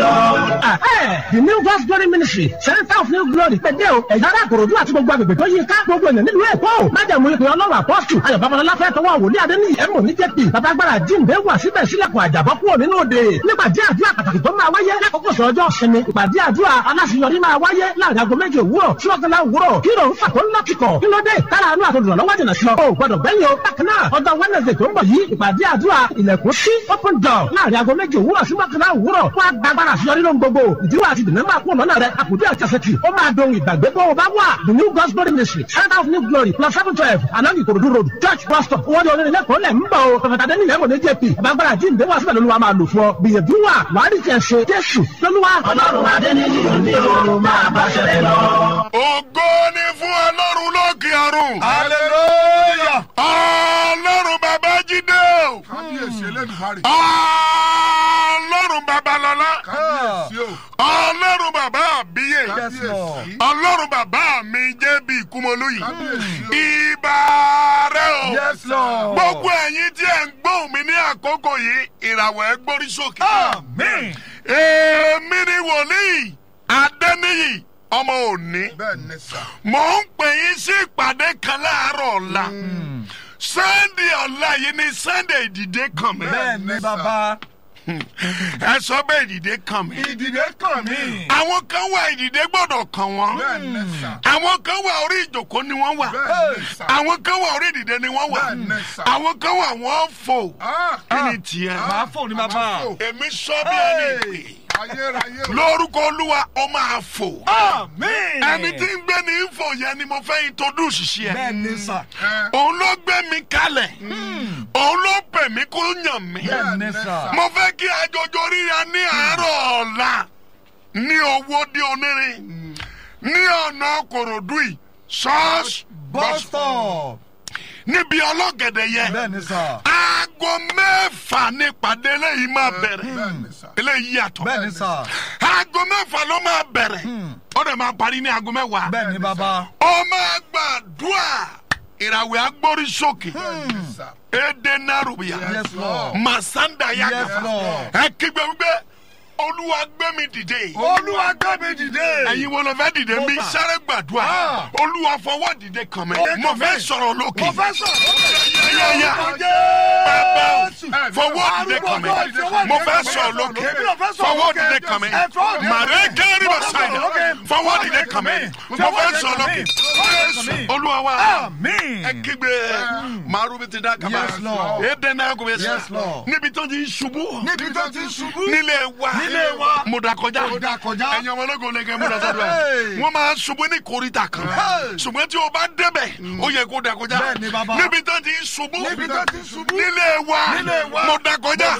the new God's glory ministry center of new glory pẹ̀dẹ́ o ẹ̀yà arákòròdú àti gbogbo agbègbè tó yí ká gbogbo ènìyàn nílùú èkó májàmú ìpè ọlọ́run apọ́sù ayọ̀ babalọ́lá fẹ́ tọwọ́ wòlíì adéníyì ẹ̀mọ́ ní jẹ́pì babagbára jíǹde wà síbẹ̀ sílẹ̀kùn àjàbọ́ kúrò nínú òde nípàdé àdúrà pàtàkì tó máa wáyé lákòókò sọ́jọ́ sinmi ìpàdé àdúrà aláṣeyọrí máa wáyé láàrin aago méje òwúrọ̀ sí ọ̀gánlá òwúrọ̀ kí ló ń fà tó ń lọ́kìkọ̀ kí ló dé tára àánú àtòdùrọ̀ lọ́wọ́ jìnà sí ọ o gbọdọ̀ gbẹ́yìn o bákan náà ọjọ́ wednesday tó ń bọ̀ yìí ìpàdé àdúrà ilẹ̀kùn sí open door láàrin aago méje òwúrọ̀ sí ọ̀gánlá òwúrọ̀ wọ́n á gbàgbára àṣeyọrí lóhun gbogbo ìdíwọ́ àti dènà máa kún lọ́nà rẹ̀ àkùdé àjàsẹ̀tì ó máa dohun ìgbàgbé bó o bá wà the new God's glory ministry center of new glory plus seven twelve along Ikorodu road church bus stop owó ní onírin lẹ́kọ̀ọ́ lẹ̀ ń bọ̀ o pẹ̀fẹ̀tà dẹ́ni ilẹ̀ mọ̀lẹ́ jp àbágbára jíǹde wá síbẹ̀ lóluwà máa lò fún ọ gbìyànjú wà wàá rí tiẹ̀ ṣe jésù lóluwà. ọlọ́run adẹ́niyì ní o máa bá ṣẹlẹ̀ lọ. ògo ni fún ọlọ́run lókè ọ̀run. hallelujah. ọlọ́run bàbá jídé o. kábíyèsí elédùmarè. ọlọ́run babalọ́lá. kábíyèsí o. ọlọ́run bàbá àbíyè. kábíyèsí. ọlọ́run bàbá mi jẹ́ bí ìkúmọlóyè. kábíyèsí o. ìbà rẹ o. yes lord. gbogbo ẹ̀yin tí ẹ̀ ń gbóhùn mi ní àkókò yìí ìràwọ̀ ẹ̀ gbórí sókè. amen. èmi ni wòlíì adẹ́niyì ọmọ òní. bẹ́ẹ̀ ni sà. mò ń pè yín sí ìpàdé kan láàárọ̀ ọ̀la sunday ọ̀la yìí ni sunday ìdìde kàn mí. bẹ́ẹ̀ ni bàbá. ẹ sọ bẹ́ẹ̀ ìdìde kàn mí. ìdìde kàn mí. àwọn kan wà ìdìde gbọ́dọ̀ kàn wọ́n. bẹ́ẹ̀ ni sà. àwọn kan wà orí ìjòkó ni wọ́n wà. bẹ́ẹ̀ ni sà. àwọn kan wà orí ìdìde ni wọ́n wà. Bẹ́ẹ̀ ni sà. àwọn kan wà wọ́n fò. Ah, kí ni tiẹ̀. máa fò ní bàbá. èmi sọ bí ẹni pè. ayérayé o. lórúkọ olúwa ó máa fò. amen. ẹni tí ń gbé ní fò yẹn ni mo fẹ́ introduce sí ẹ. bẹ́ẹ̀ ni sà. òun ló gbé mi kalẹ̀ òun ló pè mí kó yàn mí bẹ́ẹ̀ ni sà. mo fẹ́ kí àjọjọ ríra ní àárọ̀ ọ̀la ní owó dé onírin ní ọ̀nà kòròdú yìí ṣọ́ọ̀ṣì bus stop. níbi ọlọ́gẹ̀dẹ̀ yẹn bẹ́ẹ̀ ni sà. aago mẹ́fà ní ìpàdé eléyìí máa bẹ̀rẹ̀ bẹ́ẹ̀ ni sà. eléyìí yàtọ̀ bẹ́ẹ̀ ni sà. aago mẹ́fà ló máa bẹ̀rẹ̀ ó dẹ̀ máa parí ní aago mẹ́wàá bẹ́ẹ̀ ni bàbá. ó máa gbàdúrà ìràwẹ̀ agbórí sókè bẹ́ẹ̀ ni sà. èdè nàrúbíà yes lord. masanda yes yaga lord. ẹ kígbe wípé olúwa gbé mi dìde olúwa gbé mi dìde. ẹ̀yin wo ló fẹ́ dìde mi Mo fà. sáré gbàdúrà Ah. olúwa fọwọ́ dìde kàn mí Dìde mo kàn fẹ́ mí. sọ̀rọ̀ lókè mo fẹ́ sọ̀rọ̀. yáyá bàbá o fọwọ́ dìde kàn mí mo fẹ́ sọ̀rọ̀ lókè fọwọ́ dìde kàn mí màrẹ́ kẹ́rì bá sáyà fọwọ́ dìde kàn mí mo fẹ́ sọ̀rọ̀ lókè Jésù olúwa wa amen. ẹ kígbe màrú bi ti dá kaba Yes, Lord. èdè náà kò bẹ sá Yes, Lord. níbi tó ti ń ṣubú níbi tó ti ṣubú. nílé wa Nílé wa. mo da kọjá Mo dà kọjá. ẹ̀yin ọmọ ológun lẹ́gẹ̀ẹ́ mo da sọ́dọ̀ Hey. ẹ̀ wọ́n máa ṣubú ní koríta kan Hey. ṣùgbọ́n tí o bá débẹ̀ ó yẹ kó da kọjá Bẹ́ẹ̀ ni, bàbá. níbi tó ti ń ṣubú Níbi tó ti ń ṣubú. nílé wa Nílé wa. mo da kọjá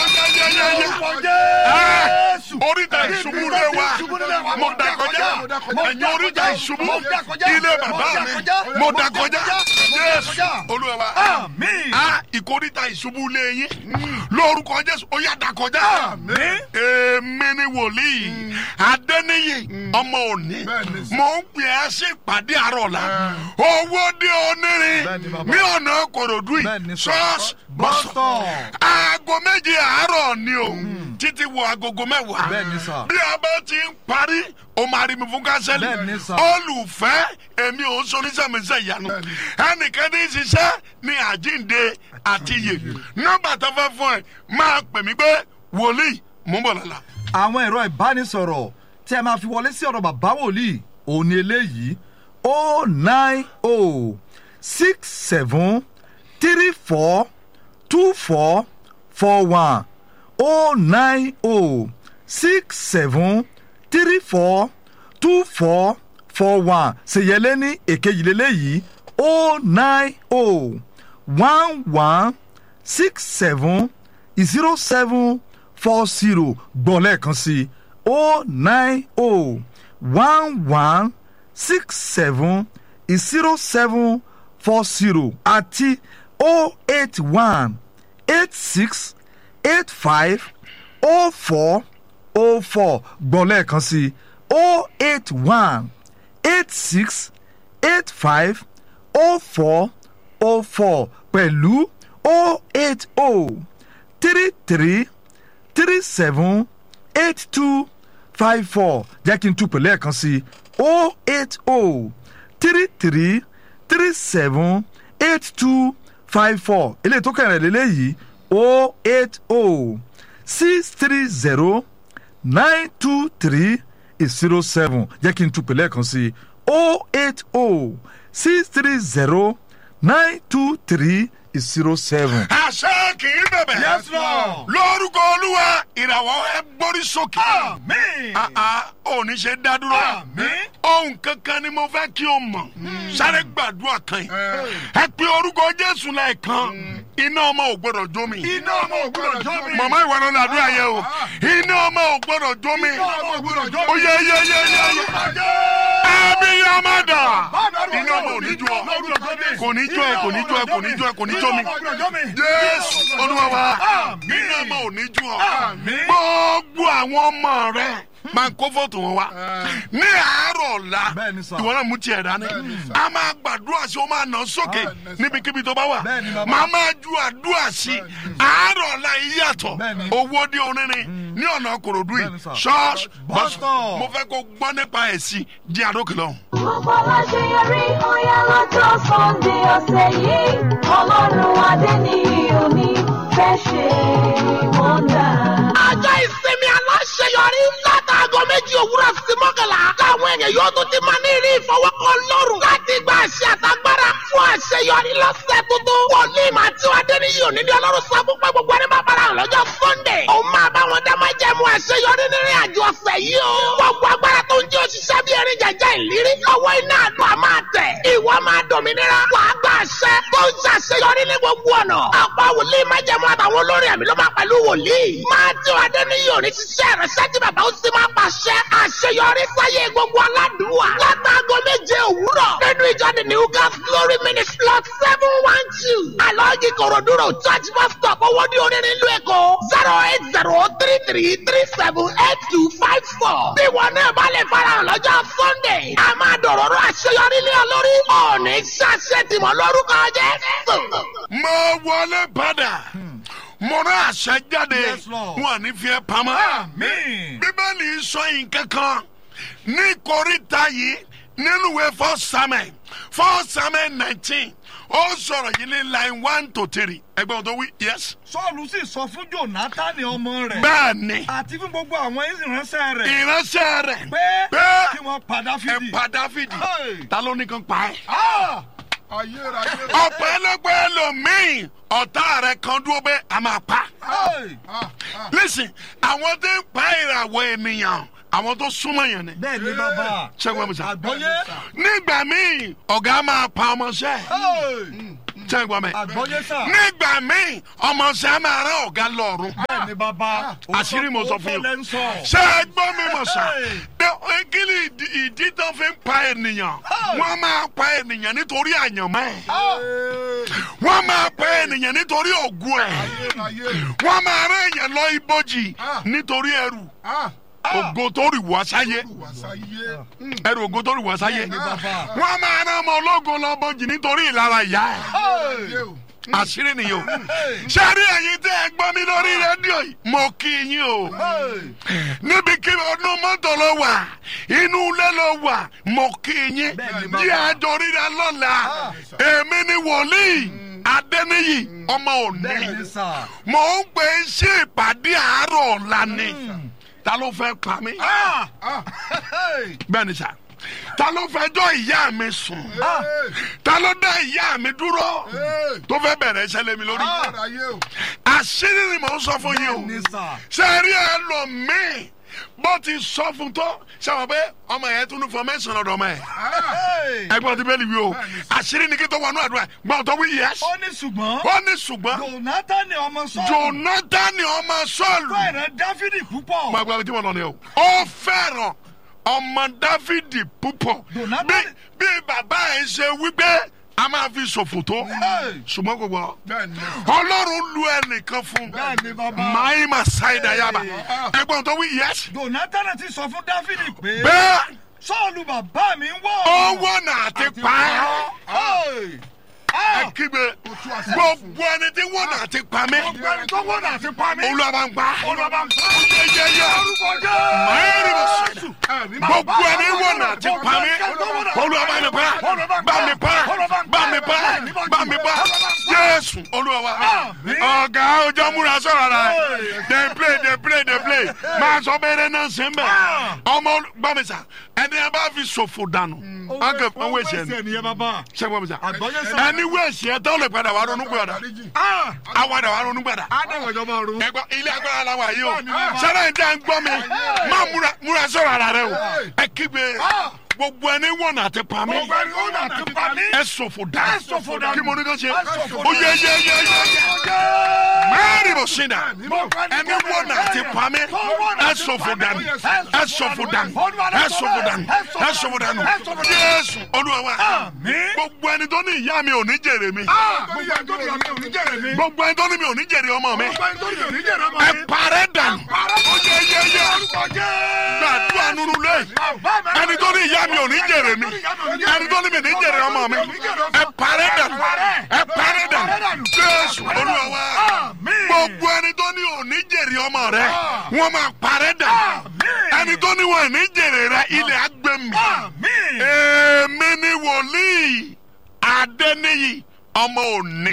oríta ìṣubú lé wa mo da kọjá ẹ̀yin oríta ìṣubú ilé bàbá mi mo da kọjá Jésù Olúwa wa amen. a ìkóríta ìṣubú lé yín lórúkọ Jésù ó yá da kọjá amen. èmi ni wòlíì adẹ́niyì ọmọ òní Bẹ́ẹ̀ni sà. mò ń pè é sí ìpàdé àárọ̀ la owó dé onírin Bẹ́ẹ̀ni bàbá. ní ọ̀nà kòròdú yìí Bẹ́ẹ̀ni sà. ṣọ́ọ̀ṣì bus bọ́sọ̀ stop. aago méje àárọ̀ ni o títí wọ agogo mẹ́wàá Bẹ́ẹ̀ni sà. bí a bá ti ń parí o máa rí mi fún kánsẹ́lì Bẹ́ẹ̀ni sà. olùfẹ́ èmi ò ń sonísàmísẹ́ ìyanu ẹnìkan ní í ṣiṣẹ́ ní àjíǹde àti iyè nọ́mbà tó fẹ́ fún ẹ máa pè mí pé wòlíì mú bọ̀ lọ́la. àwọn ẹ̀rọ ìbánisọ̀rọ̀ tí a máa fi wọlé sí ọ̀dọ̀ bàbá wòlíì òun ni eléyìí o nine o six seven three four two four four one o nine o six seven three four two four four one ṣèyẹlé ní èkejì lélẹ́yìí o nine o one one six seven zero seven four zero gbọ́ lẹ́ẹ̀kan sí i o nine o one one six seven zero seven four zero àti o eight one eight six eight five o four o four gbọ́ lẹ́ẹ̀kan sí i o eight one eight six eight five o four o four pẹ̀lú o eight o three three three seven eight two five four jẹ́ kí n tún pẹ̀lú ẹ̀kan sí o eight o three three three seven eight two five four eléyìí tó kẹrin lélẹ́yìí o eight o six three zero nine two three zero seven jẹ́ kí n tún pẹ̀lú ẹ̀kan sí o eight o six three zero nine two three zero seven. àṣẹ kì í bẹ̀bẹ̀. Yes, Lord. lórúkọ olúwa ìràwọ̀ ẹ gbórí sókè. Àmín. Ah, ah, ò ní ṣe dá dúró. Àmín. ohun kankan ni mo fẹ́ kí o mọ̀. sáré gbàdúrà kan yìí. ẹ pe orúkọ jésù lẹ́ẹ̀kan. iná ọmọ ò gbọdọ̀ jó mi. iná ọmọ ò gbọdọ̀ jó mi. màmá ìwà ló làdúrà yẹ o. iná ọmọ ò gbọdọ̀ jó mi. ọmọ ò gbọdọ̀ jó ó yẹ yẹ yẹ yẹ yẹ. ẹbí yà má dà. iná ọmọ ò ní jó ọ. kò ní jó ẹ kò ní jó ẹ kò ní jó ẹ kò ní jó mi. jésù olúwa wa iná ọmọ ò ní jó ọ. gbogbo àwọn ọmọ rẹ máa ń kó fóòtù wọn wá ní àárọ̀ ọ̀la Bẹ́ẹ̀ni sà. ìwọ náà mú tiẹ̀ dání a máa gbàdúrà sí o máa nà sókè níbikíbi tó bá wà Bẹ́ẹ̀ni bàbá. máa máa ju àdúrà sí àárọ̀ ọ̀la yìí yàtọ̀ Bẹ́ẹ̀ni. owó dé onírin ní ọ̀nà kòròdú yìí Bẹ́ẹ̀ni sà. ṣọ́ọ̀ṣì Bus bọ́sù stop. mo fẹ́ kó gbọ́ nípa ẹ̀ sí jí àdókè lọ́hùn. Gbogbo aláṣeyọrí ọ̀yá lọ́jọ́ Sunday ọ̀sẹ̀ yìí. Ọlọ́run adé ní omi fẹ́ ṣe wọ́ndà. ọjọ́ ìsinmi aláṣeyọrí látàgọ́ méjì òwúrọ̀ sí mọ́kànlá táwọn èèyàn yóò tún ti máa ní ìrí ìfọwọ́kọ lọ́rùn láti gba àṣẹ àtagbára fún àṣeyọrí lọ́sẹ̀ tuntun. wòlíì máa tí wàá dé ní yìí òní ní ọlọ́run sọ fún pé gbogbo ẹni bá bára hàn lọ́jọ́ sunday. òun máa bá wọn dá máa jẹ́ mu àṣeyọrí nínú àjọ ọ̀sẹ̀ yìí o. gbogbo agbára tó ń jẹ́ òṣìṣẹ́ bí erin jẹjẹ ìlérí lọ́wọ́ iná àdúrà máa tẹ̀. ìwọ máa dòmìnira wàá gba àṣẹ tó ń ṣàṣeyọrí ní gbogbo ọ̀nà. ọ̀pọ̀ wòlíì máa jẹ́ mu àtàwọn olórin àmì ló máa pẹ̀lú wòlíì. máa tí wàá dé ní yìí òní ṣiṣẹ́ ìrẹsẹ́ tí bàbá ó sì máa pàṣẹ àṣeyọrí sáyé gbogbo aládùúwà. látàgọ́ méje òwúrọ̀ nínú ìjọ the new gas glory ministry lot seven one two. alọ́ọ̀gì kòròdúró church bus stop owó ní onírin ìlú èkó zero eight zero three three three seven eight two five four. bí wọn náà bá lè farahàn lọ́jọ́ sunday a máa dọ̀rọ̀rọ̀ àṣeyọrí lé ọ lórí. ọ̀ọ́nì ṣàṣẹ tìmọ̀ lórúkọ jésù. mo wọlé padà mo rán àṣẹ jáde Yes, Lord. wọn ní fi ẹ́ pamọ́. Àmín. bíbélì sọ nǹkan kan ní koríta yìí nínú ìwé four samuel four samuel nineteen ó sọ̀rọ̀ yìí ní line one to three ẹgbẹ́ wọn tó wí yes. sọ́ọ̀lù sì sọ fún jonathan ọmọ rẹ̀ bẹ́ẹ̀ ni àti fún gbogbo àwọn ìránṣẹ́ rẹ̀ ìránṣẹ́ rẹ̀ pé pé kí wọ́n pa ẹ dáfídì. pa dáfídì Hey. ta ló ní kan pa ẹ́. Ah! ọ̀pọ̀ ẹlẹgbẹ́ ẹlòmíì ọ̀tá rẹ̀ kan dúró pé a máa pa. Hey! listen àwọn tó ń pa ìràwọ̀ ènìyàn àwọn tó súnmọ́ yẹn ni. bẹ́ẹ̀ ni bàbá ṣẹ́gun ẹ̀mí sá. àgbọ́yé nígbà míì ọ̀gá máa pa ọmọọṣẹ́ Hey! ṣẹ́gun ẹ̀mí. àgbọ́yé sà nígbà míì ọmọọṣẹ́ máa rán ọ̀gá lọ́rùn. bẹ́ẹ̀ ni bàbá àṣírí mo sọ fún yín. òótọ́ lẹ́ ń sọ. ṣé ẹ gbọ́ mi mọ̀ sá. Hey. Ẹ- kí ni ìdí- ìdí tó fi ń pa ènìyàn. Hey. wọ́n máa pa ènìyàn nítorí àyànmọ́ ẹ̀. Ah! wọ́n máa pa ènìyàn nítorí ògùn ẹ̀. wọ́n máa rán èèyàn lọ ibojì nítorí ẹrù ògo tó rì wá sáyé ẹrù ògo tó rì wá sáyé bàbá. wọ́n máa rán ọmọ ológun lọ bojì nítorí ìlara ìyá ẹ̀ Hey! àṣírí nìyí o ṣé rí ẹ̀yin tẹ́ ẹ gbọ́ mi lórí rédíò yìí mo kí yín o Hey! níbi kí ọdún mọ́tò ló wà inú ilé ló wà mo kí yín Bẹ́ẹ̀ni, bàbá. jí àjọ ríra lọ́la èmi ni wòlíì adẹ́niyì ọmọ òní bẹ́ẹ̀ ni sà. mo ń pè é sí ìpàdé àárọ̀ ọ̀la ni ta ló fẹ́ pa mí Hey! bẹ́ẹ̀ ni sà ta ló fẹ́ jọ ìyá mi sùn Ah! ta ló dá ìyá mi dúró tó fẹ́ bẹ̀rẹ̀ iṣẹ́ lé mi lórí àṣírí ni mò ń sọ fún yín o bẹ́ẹ̀ ni sà. ṣe rí ẹlòmíì bó ti sọ fún tó ṣe wọ́n pé ọmọ yẹn tún ní fọmẹ́sàn lọ́dọ̀ ọmọ yẹn Hey! ẹgbọ́n ti bẹ́ẹ̀ ni wí o àṣírí ni kí tó wọnú àdúrà gbọ́n tó wí yẹs ó ní ṣùgbọ́n ó ní ṣùgbọ́n jonathan ọmọ sọ́ọ̀lù jonathan ọmọ sọ́ọ̀lù fẹ́ràn dáfídì púpọ̀. máa gba tí mo lọ ni o ó fẹ́ràn ọmọ dáfídì púpọ̀ Jonathan- bí bí bàbá ẹ̀ ṣe wípé a máa fi ṣòfò tó Hey! ṣùgbọ́n kò gbọ́ ọlọ́run lu ẹnìkan fún bẹ́ẹ̀ ni bàbá. máìmá ṣáìdá yaba ẹgbọ́n tó wí yẹs jonathan ti sọ fún dáfídì pé bẹ́ẹ̀ sọ́ọ̀lù bàbá mi ń wọ̀. owó náà ti pa á Hey! ẹ kígbe gbogbo ẹni tí wọ́n náà ti pa mí olúwa bá ń pa yẹyẹyẹ mayẹ́rì bó sọ gbogbo ẹni wọ́n náà ti pa mí olúwa bá mi pa bá mi pa bá mi pa bá mi pa jésù olúwa wa ọ̀gá ọjọ́ múra sọ̀rọ̀ la dey play dey play dey play máa sọ bẹ́ẹ̀rẹ̀ náà ṣe ń bẹ̀ ọmọ gbàmísà ẹni ẹ bá fi ṣòfò dànù ọkẹ fún wẹ̀ṣẹ̀ ni ṣé gbàmísà ẹni wẹ̀ṣẹ̀ tó lè padà wà ronú gbàdà àwàdà wà ronú gbàdà ẹgbọ́ ilé agbára la wà yìí o sẹ́dá ìdá ń gbọ́ mi máa múra múra sọ̀rọ̀ ara rẹ o ẹ kígbe gbogbo ẹni wọ̀nà àti pami ẹ sọ̀fọ̀ dà kí mo ní kó ṣe ó yẹ yẹ yẹ yẹ mẹ́rin bò sí dà ẹni wọ̀nà àti pami ẹ sọ̀fọ̀ dànù ẹ sọ̀fọ̀ dànù ẹ sọ̀fọ̀ dànù ẹ sọ̀fọ̀ dànù Jésù Olúwa wa gbogbo ẹni tó ní ìyá mi ò ní jèrè mi gbogbo ẹni tó ní mi ò ní jèrè ọmọ mi ẹ parẹ́ dànù ó yẹ yẹ yẹ gbàdúrà nínú lé ẹni tó ní ìyá mi ò ní jèrè mi ẹni tó ní mi ní jèrè ọmọ mi ẹ parẹ́ dànù ẹ parẹ́ dànù jésù olúwa wa gbogbo ẹni tó ní ò ní jèrè ọmọ rẹ wọn máa parẹ́ dànù ẹni tó ní wọn ní jèrè rẹ ilẹ̀ agbẹ́mi èmi ni wòlíì adẹ́niyì ọmọ òní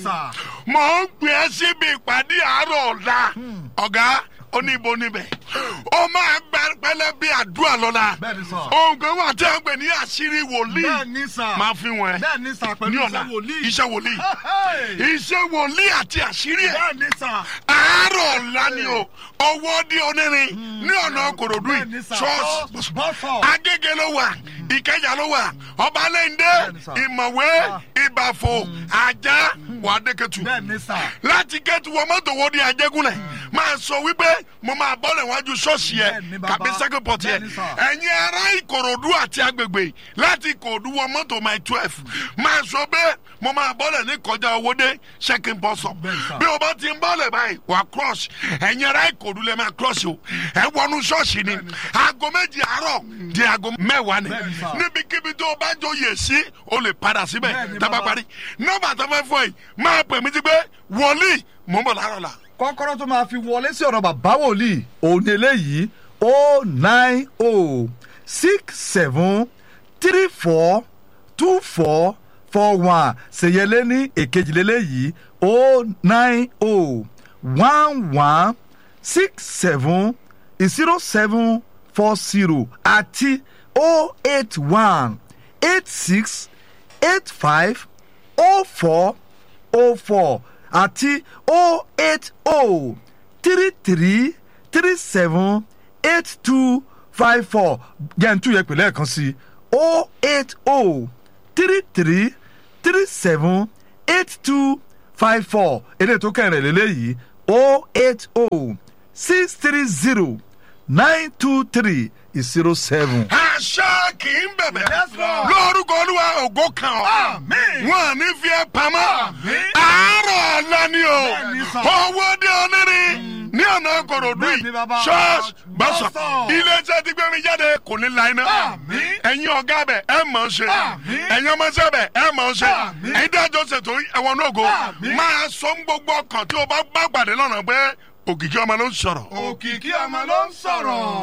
mò ń gbé ẹ síbi ìpàdé àárọ̀ ọ̀la ọ̀gá oníbo níbẹ̀ ó máa gba pẹ̀lẹ́ bí àdúrà lọ́la ohun kan wà tí a ń pè ní àṣírí wòlíì máa fi wọn ẹ ní ọ̀la iṣẹ́ wòlíì iṣẹ́ wòlíì àti àṣírí ẹ̀ àárọ̀ ọ̀la ni o owó di onírin ní ọ̀nà kòròdú yìí ṣọ́ọ̀ṣì agége ló wà ìkẹjà ló wà ọbalẹ́ndé ìmọ̀wé ìbàfò ajá wà dẹ́kẹ̀tù láti kẹ́tù wọ́n mọ́tò wo di ajégúnlẹ̀ máa sọ wípé mo máa bọ́lẹ̀ wájú ṣọ́ọ̀ṣì yẹ kàbí second port yẹ ẹ̀yin ará ìkòròdú àti agbègbè láti ìkòròdú wọ mọ́tò my twelve máa sọ pé mo máa bọ́lẹ̀ ní kọjá owóde second port sọ bí o bá ti ń bọ́lẹ̀ báyìí wà cross ẹ̀yin ará ìkòròdú lẹ́ máa cross o ẹ wọnú ṣọ́ọ̀ṣì ni aago méjì àárọ̀ di aago mẹ́wàá ni níbikíbi tó o bá jọ yè sí o lè padà síbẹ̀ tábà parí nọ́mbà tó fẹ́ fọ́ yìí máa pè mí ti pé wòlíì mò ń bọ̀ láàárọ̀ la kọ́kọ́rọ́ tó máa fi wọlé sí ọ̀rọ̀ bàbá wòlíì òun eléyìí o nine o six seven three four two four four one ṣèyẹlé ní èkejìlélẹ́yìí o nine o one one six seven zero seven four zero àti o eight one eight six eight five o four o four àti o eight o three three three seven eight two five four jẹ́ǹtú yẹ pẹ̀lẹ́ kan sí o eight o three three three seven eight two five four èdè tó kẹrin lélẹ́yìí o eight o six three zero nine two three zero seven. àṣà kì í bẹ̀bẹ̀ lórúkọ olúwa ògo kan ọ́ wọn à ní fi ẹ́ pamọ́ àárọ̀ ọ̀la ni o owó dé onírin ní ọ̀nà kòròdú yìí ṣọ́ọ̀ṣì gbọ́sọ̀ iléeṣẹ́ ti gbé mi jáde kò ní la iná ẹ̀yin ọ̀gá bẹ̀ ẹ̀ mọ̀ ọ́n ṣe ẹ̀yin ọmọọṣẹ́ bẹ̀ ẹ̀ mọ̀ ọ́n ṣe ẹ̀yin dájọ́ ṣètò ẹ̀wọ̀n náà go máa sọ ń gbogbo ọkàn tí o bá gbàgbàdé lọ́nà pé òkìkí ọmọ ló ń sọ̀rọ̀. òkìkí ọmọ ló ń sọ̀rọ̀.